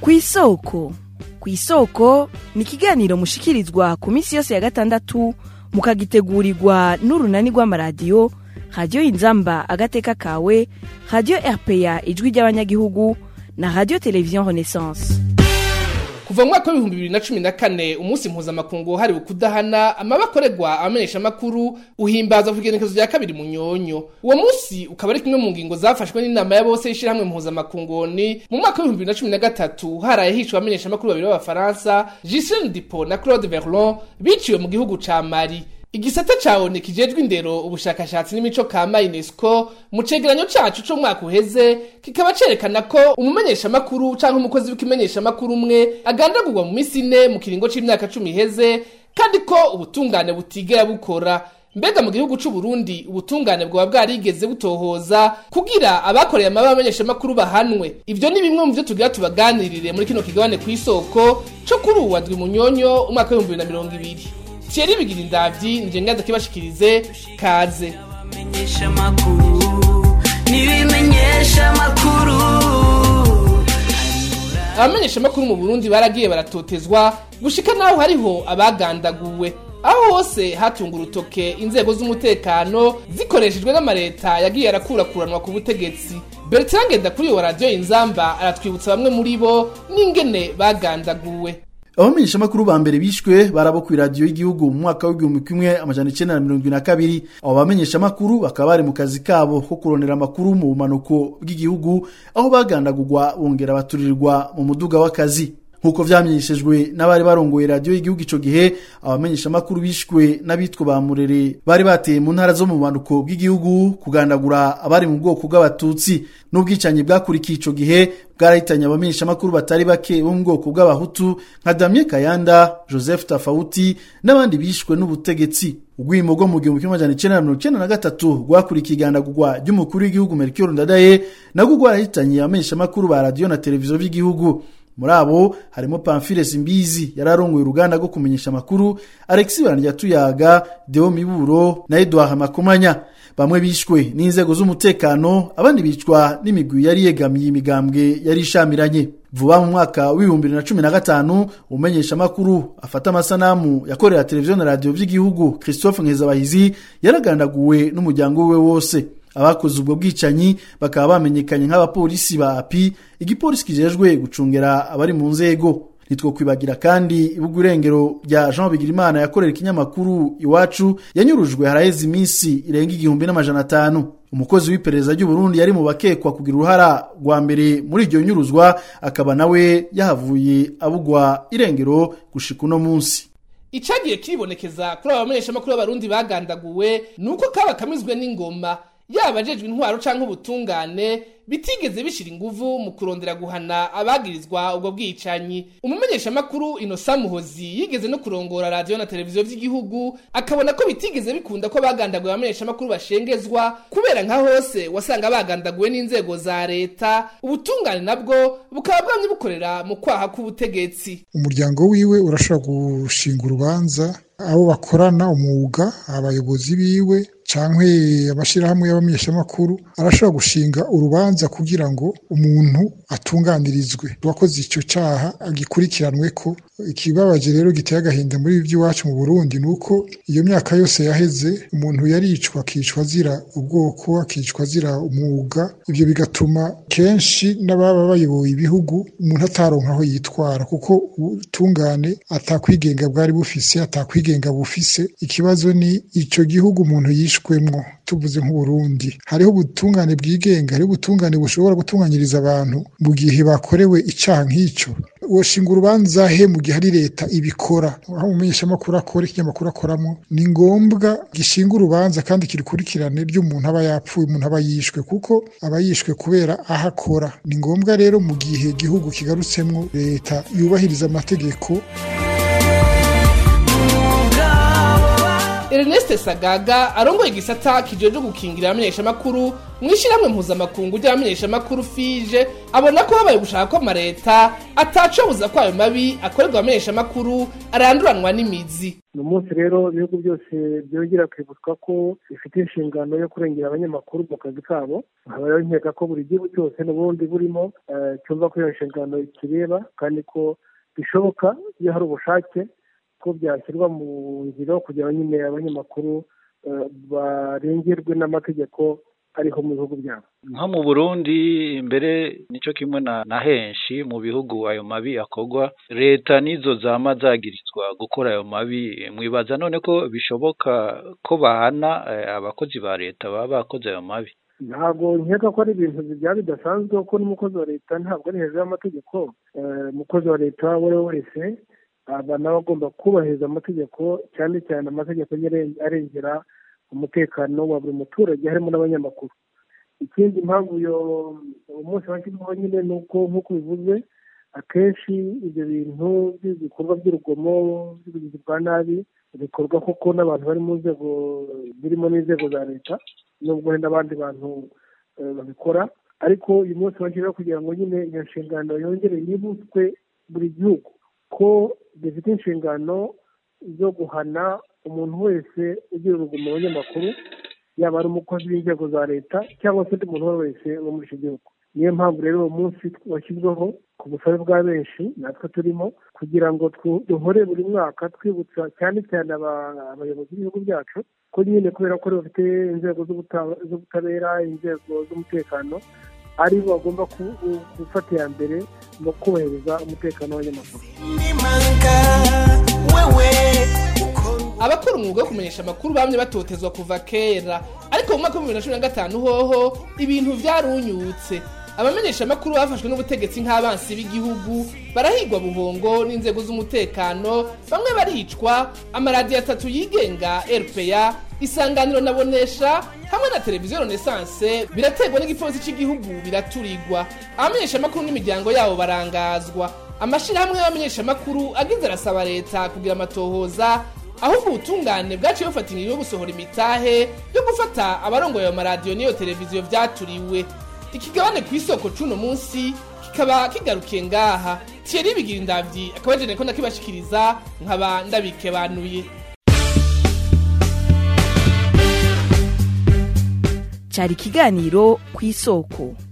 kw'isoko kw'isoko ni ikiganiro mushikirizwa ku minsi yose ya gatandatu mukagitegurirwa n'urunani rw'amaradiyo radiyo inzamba agateka kawe radiyo rpa ijwi ry'abanyagihugu na radiyo televiziyo renaissance kuva mu mwaka w'ibihumbi bibiri na cumi na kane umunsi mpuzamakungu wahariwe kudahana amabi akorerwa abamenyeshamakuru uhimbaza ku igenekezo rya kabiri mu nyonyo uwo munsi ukaba ari kimwe mu ngingo zafashwe n'inama ya bose y'ishirahamwe mpuzamakungoni mu mwaka w'ibihumbi bibiri na cumi na gatatu haraye hishwe abamenyeshamakuru babiri b'abafaransa Ghislaine Dupont na Claude Verlon biciwe mu gihugu ca Mali igisata ca ONU kijejwe indero ubushakashatsi n'imico kama UNESCO mu cegeranyo cacu co mwaka uheze kikaba cerekana ko umumenyeshamakuru canke umukozi w'ikimenyeshamakuru umwe agandagurwa mu misi ine mu kiringo c'imyaka cumi iheze kandi ko ubutungane butigera bukora mbega mu gihugu c'u Burundi ubutungane bwoba bwarigeze butohoza kugira abakoreye amabi abamenyeshamakuru bahanwe ivyo ni bimwe mu vyo tugira tubaganirire muri kino kigabane kw'isoko co kuri uwa ndwi munyonyo umwaka w'ibihumbi bibiri na mirongo ibiri Thierry bigira indavyi nje ngaza kibashikirize kaze Menyesha makuru nibimenyesha makuru abamenyeshamakuru mu Burundi baragiye baratotezwa gushika naho hariho abagandaguwe aho hose hatunga urutoke inzego z'umutekano zikoreshejwe n'amareta yagiye arakurakuranwa ku butegetsi Bertrand Ngendakuriyo wa radiyo Inzamba aratwibutsa bamwe muri bo n'ingene bagandaguwe abamenyeshamakuru ba mbere bishwe barabo ku iradiyo y'igihugu mu mwaka w'igihumbi kimwe amajana icenda na mirongo ibiri na kabiri abo bamenyeshamakuru bakaba bari mu kazi kabo ko kurondera amakuru mu bumanuko bw'igihugu aho bagandagurwa bongera baturirwa mu muduga w'akazi nk'uko vyamenyeshejwe n'abari barongoye radiyo y'igihugu ico gihe abamenyeshamakuru bishwe n'abitwa ba murere bari bateye mu ntara zo mu bumanuko bw'igihugu kugandagura abari mu bwoko bw'abatutsi n'ubwicanyi bwakurikiye ico gihe bwarahitanye abamenyeshamakuru batari bake bo mu bwoko bw'abahutu nka damien kayanda joseph tafauti n'abandi bishwe n'ubutegetsi urwimo rwo mu gihumbi kimwe amajana icenda na mirongo icenda na gatatu rwakurikiye igandagurwa ry'umukuru w'igihugu melchior ndadaye nabwo rwarahitanye abamenyeshamakuru ba radiyo na televiziyo by'igihugu muri abo harimo pamphile simbizi yari arongoye uruganda rwo kumenyesha amakuru alexi barandya deo miburo na edouard makomanya bamwe bishwe n'inzego z'umutekano abandi bicwa n'imigwi yari yegamiye imigambwe yari ishamiranye vuba mu mwaka w'ibihumbi bibiri na cumi na gatanu umumenyesha amakuru afata amasanamu yakorera televiziyo na radiyo by'igihugu christophe nkezabahizi yaragandaguwe n'umuryango we wose abakoze ubwo bwicanyi bakaba bamenyekanye nk'abapolisi ba api igipolisi kijejwe gucungera abari mu nzego nitwo kwibagira kandi ibuga irengero rya jean bigirimana yakorera ikinyamakuru iwacu yanyurujwe haraheze iminsi irenga igihumbi n'amajana atanu umukozi w'iperereza ry'uburundi yari mu bakekwa kugira uruhara rwa mbere muri iryo nyuruzwa akaba nawe yahavuye abugwa irengero gushika uno munsi icagiye kiribonekeza kuri aba bamenyeshamakuru b'abarundi bagandaguwe ni uko kaba kamizwe n'ingoma yaba ajejwe intwaro canke ubutungane bitigeze bishira inguvu mu kurondera guhana abagirizwa ubwo bwicanyi umumenyeshamakuru inosa muhozi yigeze no kurongora radiyo na televiziyo vy'igihugu akabona ko bitigeze bikunda ko bagandaguye abamenyeshamakuru bashengezwa kubera nka hose wasanga bagandaguwe n'inzego za leta ubutungane nabwo bukaba bwamye bukorera mu kwaha k'ubutegetsi umuryango wiwe urashobora gushinga urubanza abo bakorana umwuga abayobozi biwe canke amashirahamwe y'abamenyeshamakuru arashobora gushinga urubanza kugira ngo umuntu atunganirizwe uwakoze ico caha agikurikiranwe ko ikibabaje rero giteye agahinda muri ibi by'iwacu mu Burundi nuko iyo myaka yose yaheze umuntu yaricwa akicwa azira ubwoko akicwa azira umwuga ibyo bigatuma kenshi n'ababa bayoboye ibihugu umuntu ataronka aho yitwara kuko ubutungane atakwigenga bwari bufise atakwigenga bufise ikibazo ni ico gihugu umuntu yishwemwo tuvuze nk'uburundi hariho ubutungane bwigenga hariho ubutungane bushobora gutunganyiriza abantu mu gihe bakorewe icaha nk'ico woshinga urubanza he mu gihe hari leta ibikora aho umumenyeshamakuru akora ikinyamakuru akoramo ni ngombwa gishinga urubanza kandi kirikurikirane ry'umuntu aba yapfuye umuntu aba yishwe kuko aba yishwe kubera aho akora ni ngombwa rero mu gihe igihugu kigarutsemwo leta yubahiriza amategeko Ernest Sagaga arongoye igisata kijeje gukingira abamenyeshamakuru mw'ishyirahamwe mpuzamakungu ry'abamenyeshamakuru fije abona ko habaye gushaka ko amareta atacobuza ko ayo mabi akorerwa abamenyeshamakuru aranduranwa n'imizi uyu munsi rero ibihugu byose byongera kwibutswa ko bifite inshingano yo kurengera abanyamakuru mu kazi kabo nkaba rero nkeka ko buri gihugu cyose n'ubundi burimo eh, cyumva ko iyo nshingano ikireba kandi ko bishoboka iyo hari ubushake ko byashyirwa mu ngiro kugira ngo nyine abanyamakuru eh, barengerwe n'amategeko ariho mu bihugu byabo nko mu burundi mbere nicyo kimwe na, na henshi mu bihugu ayo mabi akorwa leta nizo zama zagirizwa gukora ayo mabi mwibaza none ko bishoboka ko bahana eh, abakozi ba leta baba bakoze ayo mabi ntabwo nkeka ko ari ibintu byaba bidasanzwe kuko n'umukozi wa leta ntabwo ari hejuru y'amategeko Eh, umukozi wa leta uwo ari we wese aba nawe agomba kubahiriza amategeko cyane cyane amategeko nyine arengera umutekano wa buri muturage harimo n'abanyamakuru ikindi impamvu uyo umunsi washyizweho nyine ni uko nk'uko bivuze akenshi ibyo bintu by'ibikorwa by'urugomo by'ubugizi bwa nabi bikorwa koko n'abantu bari mu nzego birimo n'inzego za leta nubwo hari n'abandi bantu eh, babikora ariko uyu munsi washyiraho kugira ngo nyine iyo nshingano yongere yibutswe buri gihugu ko gifite inshingano zo guhana umuntu wese ugira urugomo mu banyamakuru yaba ari umukozi w'inzego za leta cyangwa se undi muntu uwo ari we wese wo muri icyo gihugu niyo mpamvu rero uwo munsi washyizweho ku busabe bwa benshi natwe turimo kugira ngo twu- duhore buri mwaka twibutsa cyane cyane aba- abayobozi b'ibihugu byacu ko nyine kubera ko bafite inzego z'ubuta- z'ubutabera inzego z'umutekano ari bo bagomba ku- ku- gufata iya mbere mu kubahiriza umutekano w'abanyamakuru abakora umwuga wo kumenyesha amakuru bamye batotezwa kuva kera ariko mu mwaka w'ibihumbi bibiri na cumi na gatanu hoho ibintu vyarunyutse abamenyesha amakuru bafashwe n'ubutegetsi nk'abansi b'igihugu barahigwa buhongo n'inzego z'umutekano bamwe baricwa amaradiyo atatu yigenga rpa isanganiro na bonesha hamwe na televiziyo renaissance biraterwa n'igipolisi cy'igihugu biraturirwa abamenyesha amakuru n'imiryango yabo barangazwa amashirahamwe y'abamenyeshamakuru agize arasaba leta kugira amatohoza ahubwo ubutungane bwaciye bufata ingingo yo gusohora imitahe yo gufata abarongoye ayo maradiyo n'iyo televiziyo vyaturiwe ikigabane ku isoko c'uno munsi kikaba kigarukiye ngaha thierry bigira indavyi akaba ajeneye ko ndakibashikiriza nkaba ndabikebanuye cyari ikiganiro ku isoko